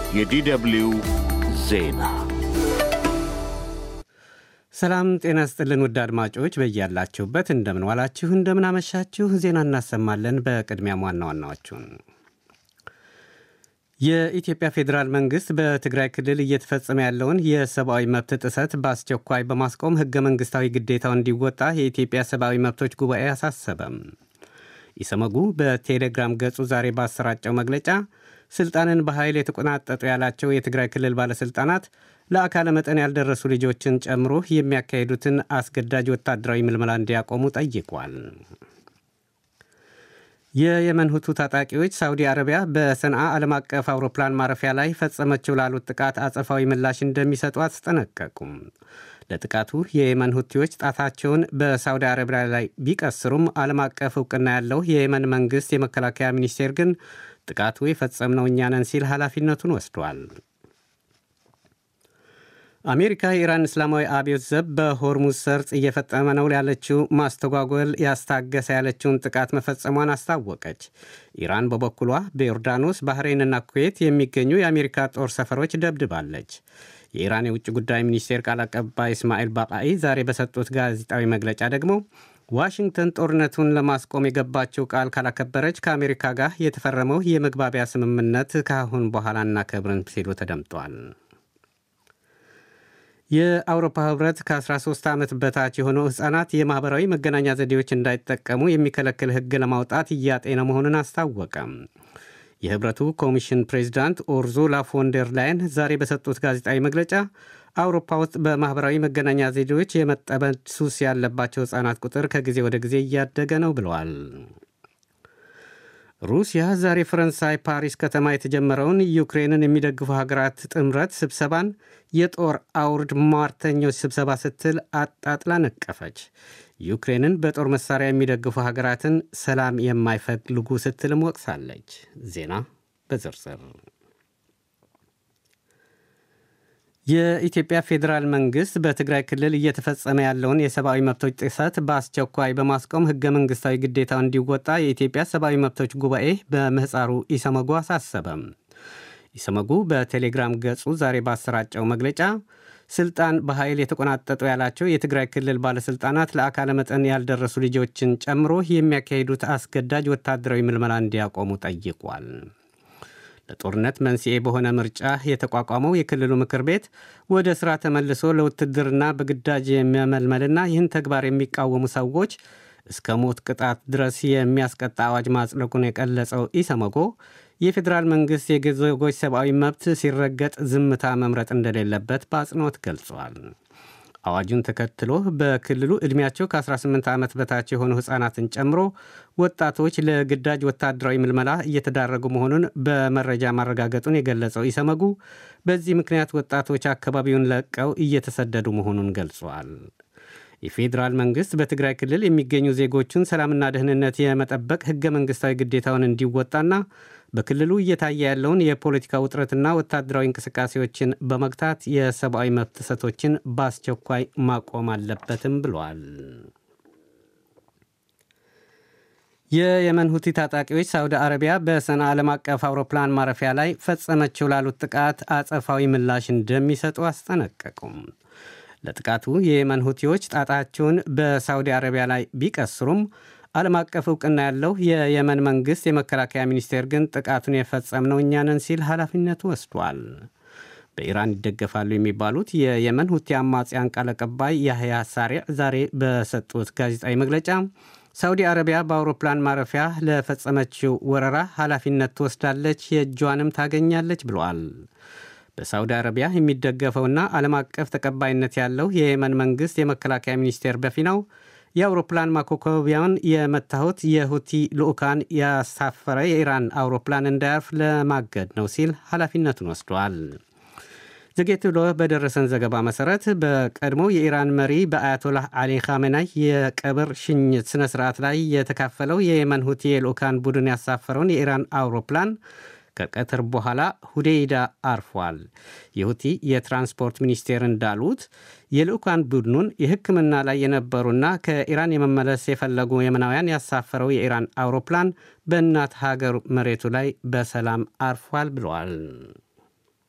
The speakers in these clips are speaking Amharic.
የዲደብሊው ዜና ሰላም ጤና ስጥልን ውድ አድማጮች በያላችሁበት እንደምን ዋላችሁ እንደምን አመሻችሁ ዜና እናሰማለን በቅድሚያም ዋና ዋናዎቹን የኢትዮጵያ ፌዴራል መንግሥት በትግራይ ክልል እየተፈጸመ ያለውን የሰብአዊ መብት ጥሰት በአስቸኳይ በማስቆም ሕገ መንግሥታዊ ግዴታው እንዲወጣ የኢትዮጵያ ሰብአዊ መብቶች ጉባኤ አሳሰበም። ኢሰመጉ በቴሌግራም ገጹ ዛሬ ባሰራጨው መግለጫ ስልጣንን በኃይል የተቆናጠጡ ያላቸው የትግራይ ክልል ባለሥልጣናት ለአካለ መጠን ያልደረሱ ልጆችን ጨምሮ የሚያካሂዱትን አስገዳጅ ወታደራዊ ምልመላ እንዲያቆሙ ጠይቋል። የየመን ሁቱ ታጣቂዎች ሳውዲ አረቢያ በሰንዓ ዓለም አቀፍ አውሮፕላን ማረፊያ ላይ ፈጸመችው ላሉት ጥቃት አጸፋዊ ምላሽ እንደሚሰጡ አስጠነቀቁም። ለጥቃቱ የየመን ሁቲዎች ጣታቸውን በሳውዲ አረቢያ ላይ ቢቀስሩም ዓለም አቀፍ እውቅና ያለው የየመን መንግሥት የመከላከያ ሚኒስቴር ግን ጥቃቱ የፈጸምነው እኛ ነን ሲል ኃላፊነቱን ወስዷል። አሜሪካ የኢራን እስላማዊ አብዮት ዘብ በሆርሙዝ ሰርጥ እየፈጸመ ነው ያለችው ማስተጓጎል ያስታገሰ ያለችውን ጥቃት መፈጸሟን አስታወቀች። ኢራን በበኩሏ በዮርዳኖስ ባህሬንና ኩዌት የሚገኙ የአሜሪካ ጦር ሰፈሮች ደብድባለች። የኢራን የውጭ ጉዳይ ሚኒስቴር ቃል አቀባይ እስማኤል ባቃኢ ዛሬ በሰጡት ጋዜጣዊ መግለጫ ደግሞ ዋሽንግተን ጦርነቱን ለማስቆም የገባችው ቃል ካላከበረች ከአሜሪካ ጋር የተፈረመው የመግባቢያ ስምምነት ከአሁን በኋላ እናከብርን ሲሉ ተደምጧል። የአውሮፓ ህብረት ከ13 ዓመት በታች የሆኑ ሕፃናት የማኅበራዊ መገናኛ ዘዴዎች እንዳይጠቀሙ የሚከለክል ሕግ ለማውጣት እያጤነ መሆኑን አስታወቀም። የህብረቱ ኮሚሽን ፕሬዚዳንት ኡርዙላ ፎንደር ላይን ዛሬ በሰጡት ጋዜጣዊ መግለጫ አውሮፓ ውስጥ በማኅበራዊ መገናኛ ዘዴዎች የመጠመድ ሱስ ያለባቸው ሕፃናት ቁጥር ከጊዜ ወደ ጊዜ እያደገ ነው ብለዋል። ሩሲያ ዛሬ ፈረንሳይ ፓሪስ ከተማ የተጀመረውን ዩክሬንን የሚደግፉ ሀገራት ጥምረት ስብሰባን የጦር አውርድ ሟርተኞች ስብሰባ ስትል አጣጥላ ነቀፈች። ዩክሬንን በጦር መሳሪያ የሚደግፉ ሀገራትን ሰላም የማይፈልጉ ስትልም ወቅሳለች። ዜና በዝርዝር የኢትዮጵያ ፌዴራል መንግሥት በትግራይ ክልል እየተፈጸመ ያለውን የሰብአዊ መብቶች ጥሰት በአስቸኳይ በማስቆም ሕገ መንግሥታዊ ግዴታው እንዲወጣ የኢትዮጵያ ሰብአዊ መብቶች ጉባኤ በምህፃሩ ኢሰመጉ አሳሰበም። ኢሰመጉ በቴሌግራም ገጹ ዛሬ ባሰራጨው መግለጫ ስልጣን በኃይል የተቆናጠጡ ያላቸው የትግራይ ክልል ባለሥልጣናት ለአካለ መጠን ያልደረሱ ልጆችን ጨምሮ የሚያካሂዱት አስገዳጅ ወታደራዊ ምልመላ እንዲያቆሙ ጠይቋል። ለጦርነት መንስኤ በሆነ ምርጫ የተቋቋመው የክልሉ ምክር ቤት ወደ ሥራ ተመልሶ ለውትድርና በግዳጅ የሚያመልመልና ይህን ተግባር የሚቃወሙ ሰዎች እስከ ሞት ቅጣት ድረስ የሚያስቀጣ አዋጅ ማጽደቁን የገለጸው ኢሰመጎ የፌዴራል መንግሥት የዜጎች ሰብአዊ መብት ሲረገጥ ዝምታ መምረጥ እንደሌለበት በአጽንኦት ገልጿል። አዋጁን ተከትሎ በክልሉ ዕድሜያቸው ከ18 ዓመት በታች የሆኑ ሕፃናትን ጨምሮ ወጣቶች ለግዳጅ ወታደራዊ ምልመላ እየተዳረጉ መሆኑን በመረጃ ማረጋገጡን የገለጸው ኢሰመጉ በዚህ ምክንያት ወጣቶች አካባቢውን ለቀው እየተሰደዱ መሆኑን ገልጿል። የፌዴራል መንግሥት በትግራይ ክልል የሚገኙ ዜጎቹን ሰላምና ደህንነት የመጠበቅ ሕገ መንግሥታዊ ግዴታውን እንዲወጣና በክልሉ እየታየ ያለውን የፖለቲካ ውጥረትና ወታደራዊ እንቅስቃሴዎችን በመግታት የሰብአዊ መብት ጥሰቶችን በአስቸኳይ ማቆም አለበትም ብሏል። የየመን ሁቲ ታጣቂዎች ሳውዲ አረቢያ በሰንዓ ዓለም አቀፍ አውሮፕላን ማረፊያ ላይ ፈጸመችው ላሉት ጥቃት አጸፋዊ ምላሽ እንደሚሰጡ አስጠነቀቁም። ለጥቃቱ የየመን ሁቲዎች ጣታቸውን በሳውዲ አረቢያ ላይ ቢቀስሩም ዓለም አቀፍ እውቅና ያለው የየመን መንግሥት የመከላከያ ሚኒስቴር ግን ጥቃቱን የፈጸምነው እኛ ነን ሲል ኃላፊነቱ ወስዷል። በኢራን ይደገፋሉ የሚባሉት የየመን ሁቲ አማጽያን ቃል አቀባይ ያህያ ሳሪዕ ዛሬ በሰጡት ጋዜጣዊ መግለጫ ሳውዲ አረቢያ በአውሮፕላን ማረፊያ ለፈጸመችው ወረራ ኃላፊነት ትወስዳለች፣ የእጇንም ታገኛለች ብለዋል። በሳውዲ አረቢያ የሚደገፈውና ዓለም አቀፍ ተቀባይነት ያለው የየመን መንግሥት የመከላከያ ሚኒስቴር በፊናው የአውሮፕላን ማኮኮቢያውን የመታሁት የሁቲ ልዑካን ያሳፈረ የኢራን አውሮፕላን እንዳያርፍ ለማገድ ነው ሲል ኃላፊነቱን ወስዷል። ዘጌት ብሎ በደረሰን ዘገባ መሠረት በቀድሞው የኢራን መሪ በአያቶላህ አሊ ካሜናይ የቀብር ሽኝት ሥነ ሥርዓት ላይ የተካፈለው የየመን ሁቲ የልዑካን ቡድን ያሳፈረውን የኢራን አውሮፕላን ከቀትር በኋላ ሁዴይዳ አርፏል። የሁቲ የትራንስፖርት ሚኒስቴር እንዳሉት የልዑካን ቡድኑን የሕክምና ላይ የነበሩና ከኢራን የመመለስ የፈለጉ የመናውያን ያሳፈረው የኢራን አውሮፕላን በእናት ሀገር መሬቱ ላይ በሰላም አርፏል ብለዋል።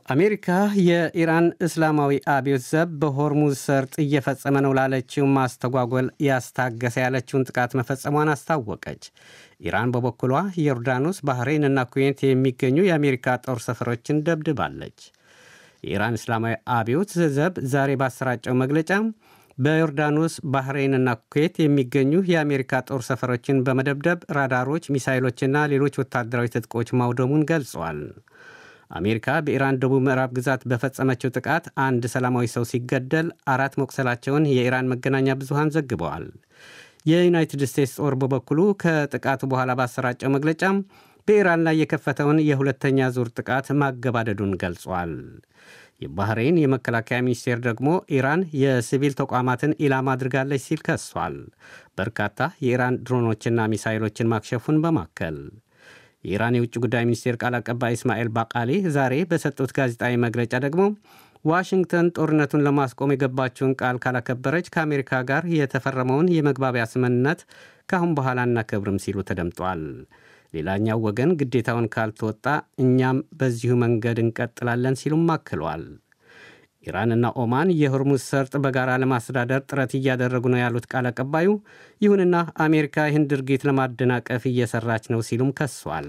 አሜሪካ የኢራን እስላማዊ አብዮት ዘብ በሆርሙዝ ሰርጥ እየፈጸመ ነው ላለችው ማስተጓጎል ያስታገሰ ያለችውን ጥቃት መፈጸሟን አስታወቀች። ኢራን በበኩሏ ዮርዳኖስ፣ ባህሬን እና ኩዌት የሚገኙ የአሜሪካ ጦር ሰፈሮችን ደብድባለች። የኢራን እስላማዊ አብዮት ዘብ ዛሬ ባሰራጨው መግለጫ በዮርዳኖስ ባህሬንና ኩዌት የሚገኙ የአሜሪካ ጦር ሰፈሮችን በመደብደብ ራዳሮች፣ ሚሳይሎችና ሌሎች ወታደራዊ ትጥቆች ማውደሙን ገልጿል። አሜሪካ በኢራን ደቡብ ምዕራብ ግዛት በፈጸመችው ጥቃት አንድ ሰላማዊ ሰው ሲገደል አራት መቁሰላቸውን የኢራን መገናኛ ብዙሃን ዘግበዋል። የዩናይትድ ስቴትስ ጦር በበኩሉ ከጥቃቱ በኋላ ባሰራጨው መግለጫም በኢራን ላይ የከፈተውን የሁለተኛ ዙር ጥቃት ማገባደዱን ገልጿል። የባህሬን የመከላከያ ሚኒስቴር ደግሞ ኢራን የሲቪል ተቋማትን ኢላማ አድርጋለች ሲል ከሷል። በርካታ የኢራን ድሮኖችና ሚሳይሎችን ማክሸፉን በማከል የኢራን የውጭ ጉዳይ ሚኒስቴር ቃል አቀባይ እስማኤል ባቃሊ ዛሬ በሰጡት ጋዜጣዊ መግለጫ ደግሞ ዋሽንግተን ጦርነቱን ለማስቆም የገባችውን ቃል ካላከበረች ከአሜሪካ ጋር የተፈረመውን የመግባቢያ ስምምነት ከአሁን በኋላ አናከብርም ሲሉ ተደምጧል። ሌላኛው ወገን ግዴታውን ካልተወጣ እኛም በዚሁ መንገድ እንቀጥላለን ሲሉም አክሏል። ኢራንና ኦማን የሆርሙዝ ሰርጥ በጋራ ለማስተዳደር ጥረት እያደረጉ ነው ያሉት ቃል አቀባዩ፣ ይሁንና አሜሪካ ይህን ድርጊት ለማደናቀፍ እየሰራች ነው ሲሉም ከሷል።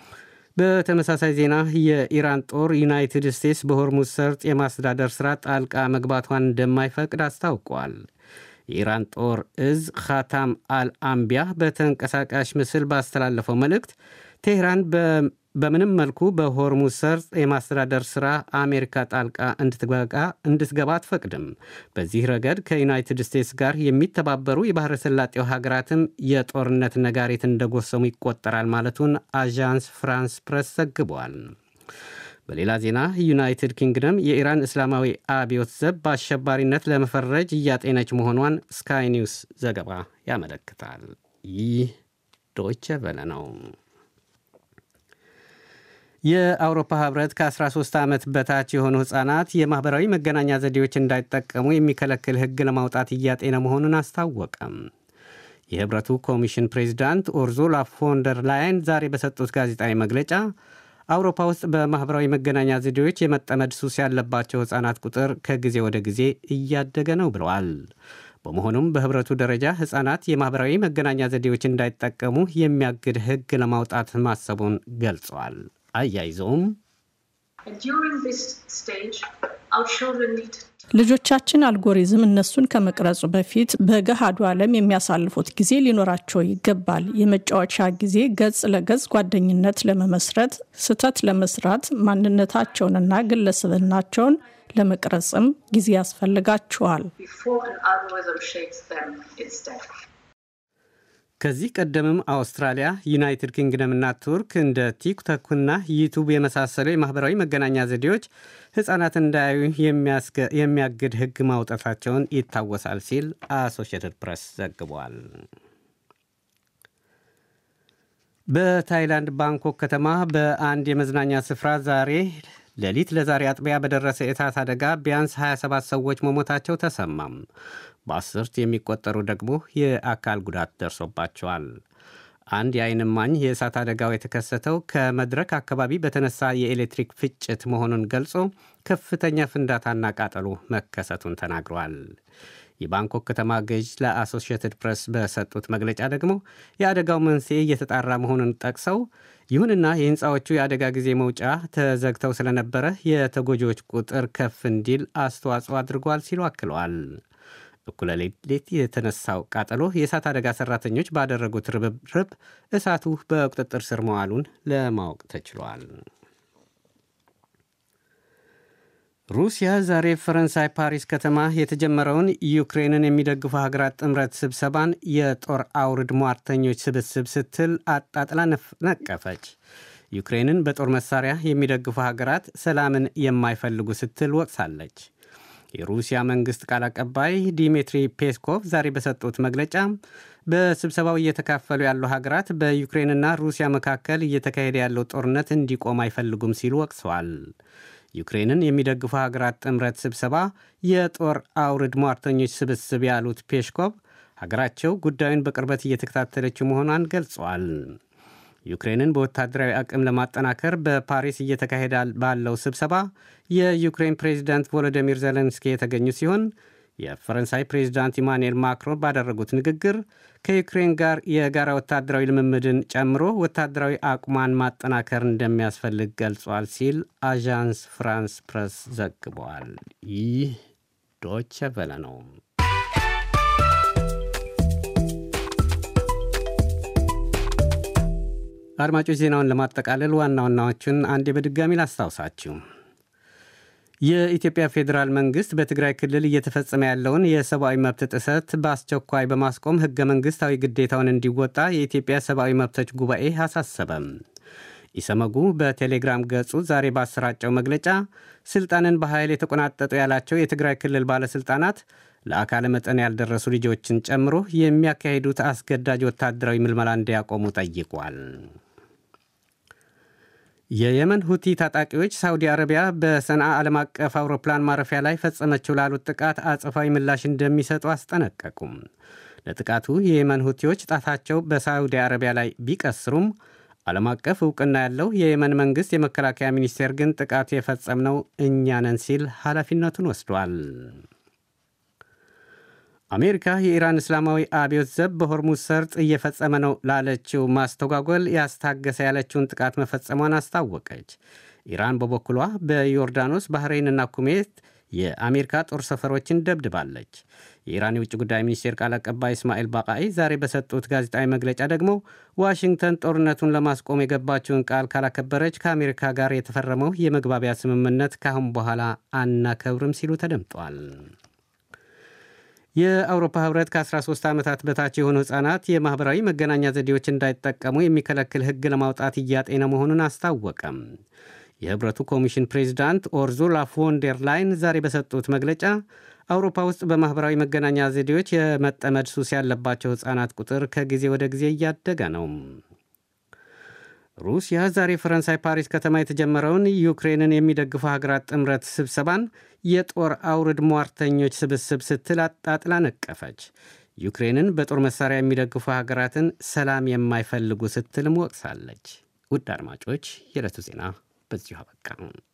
በተመሳሳይ ዜና የኢራን ጦር ዩናይትድ ስቴትስ በሆርሙዝ ሰርጥ የማስተዳደር ሥራ ጣልቃ መግባቷን እንደማይፈቅድ አስታውቋል። የኢራን ጦር እዝ ኻታም አልአምቢያ በተንቀሳቃሽ ምስል ባስተላለፈው መልእክት ቴህራን በምንም መልኩ በሆርሙዝ ሰርጥ የማስተዳደር ሥራ አሜሪካ ጣልቃ እንድትገባ አትፈቅድም። በዚህ ረገድ ከዩናይትድ ስቴትስ ጋር የሚተባበሩ የባሕረ ሰላጤው ሀገራትም የጦርነት ነጋሪት እንደጎሰሙ ይቆጠራል ማለቱን አዣንስ ፍራንስ ፕሬስ ዘግቧል። በሌላ ዜና ዩናይትድ ኪንግደም የኢራን እስላማዊ አብዮት ዘብ በአሸባሪነት ለመፈረጅ እያጤነች መሆኗን ስካይ ኒውስ ዘገባ ያመለክታል። ይህ ዶይቸ ቨለ ነው። የአውሮፓ ህብረት ከ13 ዓመት በታች የሆኑ ሕፃናት የማኅበራዊ መገናኛ ዘዴዎች እንዳይጠቀሙ የሚከለክል ሕግ ለማውጣት እያጤነ መሆኑን አስታወቀም። የህብረቱ ኮሚሽን ፕሬዚዳንት ኡርዙላ ፎንደር ላይን ዛሬ በሰጡት ጋዜጣዊ መግለጫ አውሮፓ ውስጥ በማኅበራዊ መገናኛ ዘዴዎች የመጠመድ ሱስ ያለባቸው ሕፃናት ቁጥር ከጊዜ ወደ ጊዜ እያደገ ነው ብለዋል። በመሆኑም በህብረቱ ደረጃ ሕፃናት የማኅበራዊ መገናኛ ዘዴዎች እንዳይጠቀሙ የሚያግድ ሕግ ለማውጣት ማሰቡን ገልጸዋል። አያይዘውም ልጆቻችን አልጎሪዝም እነሱን ከመቅረጹ በፊት በገሃዱ ዓለም የሚያሳልፉት ጊዜ ሊኖራቸው ይገባል። የመጫወቻ ጊዜ ገጽ ለገጽ ጓደኝነት ለመመስረት፣ ስህተት ለመስራት፣ ማንነታቸውንና ግለሰብናቸውን ለመቅረጽም ጊዜ ያስፈልጋቸዋል። ከዚህ ቀደምም አውስትራሊያ፣ ዩናይትድ ኪንግደምና ቱርክ እንደ ቲክቶክና ዩቱብ የመሳሰሉ የማኅበራዊ መገናኛ ዘዴዎች ሕፃናትን እንዳያዩ የሚያግድ ሕግ ማውጣታቸውን ይታወሳል ሲል አሶሺየትድ ፕሬስ ዘግቧል። በታይላንድ ባንኮክ ከተማ በአንድ የመዝናኛ ስፍራ ዛሬ ሌሊት ለዛሬ አጥቢያ በደረሰ የእሳት አደጋ ቢያንስ 27 ሰዎች መሞታቸው ተሰማም። በአስርት የሚቆጠሩ ደግሞ የአካል ጉዳት ደርሶባቸዋል። አንድ የዓይን እማኝ የእሳት አደጋው የተከሰተው ከመድረክ አካባቢ በተነሳ የኤሌክትሪክ ፍጭት መሆኑን ገልጾ ከፍተኛ ፍንዳታና ቃጠሎ መከሰቱን ተናግሯል። የባንኮክ ከተማ ገዥ ለአሶሺየትድ ፕሬስ በሰጡት መግለጫ ደግሞ የአደጋው መንስኤ እየተጣራ መሆኑን ጠቅሰው ይሁንና የሕንፃዎቹ የአደጋ ጊዜ መውጫ ተዘግተው ስለነበረ የተጎጂዎች ቁጥር ከፍ እንዲል አስተዋጽኦ አድርጓል ሲሉ አክለዋል። እኩለ ሌሊት የተነሳው ቃጠሎ የእሳት አደጋ ሰራተኞች ባደረጉት ርብርብ እሳቱ በቁጥጥር ስር መዋሉን ለማወቅ ተችሏል። ሩሲያ ዛሬ ፈረንሳይ ፓሪስ ከተማ የተጀመረውን ዩክሬንን የሚደግፉ ሀገራት ጥምረት ስብሰባን የጦር አውርድ ሟርተኞች ስብስብ ስትል አጣጥላ ነቀፈች። ዩክሬንን በጦር መሳሪያ የሚደግፉ ሀገራት ሰላምን የማይፈልጉ ስትል ወቅሳለች። የሩሲያ መንግሥት ቃል አቀባይ ዲሚትሪ ፔስኮቭ ዛሬ በሰጡት መግለጫ በስብሰባው እየተካፈሉ ያሉ ሀገራት በዩክሬንና ሩሲያ መካከል እየተካሄደ ያለው ጦርነት እንዲቆም አይፈልጉም ሲሉ ወቅሰዋል። ዩክሬንን የሚደግፉ ሀገራት ጥምረት ስብሰባ የጦር አውርድ ሟርተኞች ስብስብ ያሉት ፔስኮቭ ሀገራቸው ጉዳዩን በቅርበት እየተከታተለችው መሆኗን ገልጸዋል። ዩክሬንን በወታደራዊ አቅም ለማጠናከር በፓሪስ እየተካሄደ ባለው ስብሰባ የዩክሬን ፕሬዚዳንት ቮሎዲሚር ዜሌንስኪ የተገኙ ሲሆን የፈረንሳይ ፕሬዚዳንት ኢማኑኤል ማክሮን ባደረጉት ንግግር ከዩክሬን ጋር የጋራ ወታደራዊ ልምምድን ጨምሮ ወታደራዊ አቁሟን ማጠናከር እንደሚያስፈልግ ገልጿል ሲል አዣንስ ፍራንስ ፕረስ ዘግቧል። ይህ ዶቸ ቨለ ነው። አድማጮች ዜናውን ለማጠቃለል ዋና ዋናዎቹን አንዴ በድጋሚ ላስታውሳችሁ። የኢትዮጵያ ፌዴራል መንግስት በትግራይ ክልል እየተፈጸመ ያለውን የሰብአዊ መብት ጥሰት በአስቸኳይ በማስቆም ህገ መንግስታዊ ግዴታውን እንዲወጣ የኢትዮጵያ ሰብአዊ መብቶች ጉባኤ አሳሰበም። ኢሰመጉ በቴሌግራም ገጹ ዛሬ ባሰራጨው መግለጫ ስልጣንን በኃይል የተቆናጠጡ ያላቸው የትግራይ ክልል ባለሥልጣናት ለአካለ መጠን ያልደረሱ ልጆችን ጨምሮ የሚያካሂዱት አስገዳጅ ወታደራዊ ምልመላ እንዲያቆሙ ጠይቋል። የየመን ሁቲ ታጣቂዎች ሳውዲ አረቢያ በሰንዓ ዓለም አቀፍ አውሮፕላን ማረፊያ ላይ ፈጸመችው ላሉት ጥቃት አጸፋዊ ምላሽ እንደሚሰጡ አስጠነቀቁም። ለጥቃቱ የየመን ሁቲዎች ጣታቸው በሳውዲ አረቢያ ላይ ቢቀስሩም ዓለም አቀፍ እውቅና ያለው የየመን መንግሥት የመከላከያ ሚኒስቴር ግን ጥቃቱ የፈጸምነው እኛ ነን ሲል ኃላፊነቱን ወስዷል። አሜሪካ የኢራን እስላማዊ አብዮት ዘብ በሆርሙዝ ሰርጥ እየፈጸመ ነው ላለችው ማስተጓጎል ያስታገሰ ያለችውን ጥቃት መፈጸሟን አስታወቀች። ኢራን በበኩሏ በዮርዳኖስ ባህሬንና ኩሜት የአሜሪካ ጦር ሰፈሮችን ደብድባለች። የኢራን የውጭ ጉዳይ ሚኒስቴር ቃል አቀባይ እስማኤል ባቃይ ዛሬ በሰጡት ጋዜጣዊ መግለጫ ደግሞ ዋሽንግተን ጦርነቱን ለማስቆም የገባችውን ቃል ካላከበረች ከአሜሪካ ጋር የተፈረመው የመግባቢያ ስምምነት ካሁን በኋላ አናከብርም ሲሉ ተደምጧል። የአውሮፓ ህብረት ከ13 ዓመታት በታች የሆኑ ሕፃናት የማኅበራዊ መገናኛ ዘዴዎች እንዳይጠቀሙ የሚከለክል ሕግ ለማውጣት እያጤነ መሆኑን አስታወቀም። የህብረቱ ኮሚሽን ፕሬዚዳንት ኦርዙላ ፎንደር ላይን ዛሬ በሰጡት መግለጫ አውሮፓ ውስጥ በማኅበራዊ መገናኛ ዘዴዎች የመጠመድ ሱስ ያለባቸው ሕፃናት ቁጥር ከጊዜ ወደ ጊዜ እያደገ ነው። ሩሲያ ዛሬ ፈረንሳይ ፓሪስ ከተማ የተጀመረውን ዩክሬንን የሚደግፉ ሀገራት ጥምረት ስብሰባን የጦር አውርድ ሟርተኞች ስብስብ ስትል አጣጥላ ነቀፈች። ዩክሬንን በጦር መሳሪያ የሚደግፉ ሀገራትን ሰላም የማይፈልጉ ስትልም ወቅሳለች። ውድ አድማጮች የዕለቱ ዜና በዚሁ አበቃ።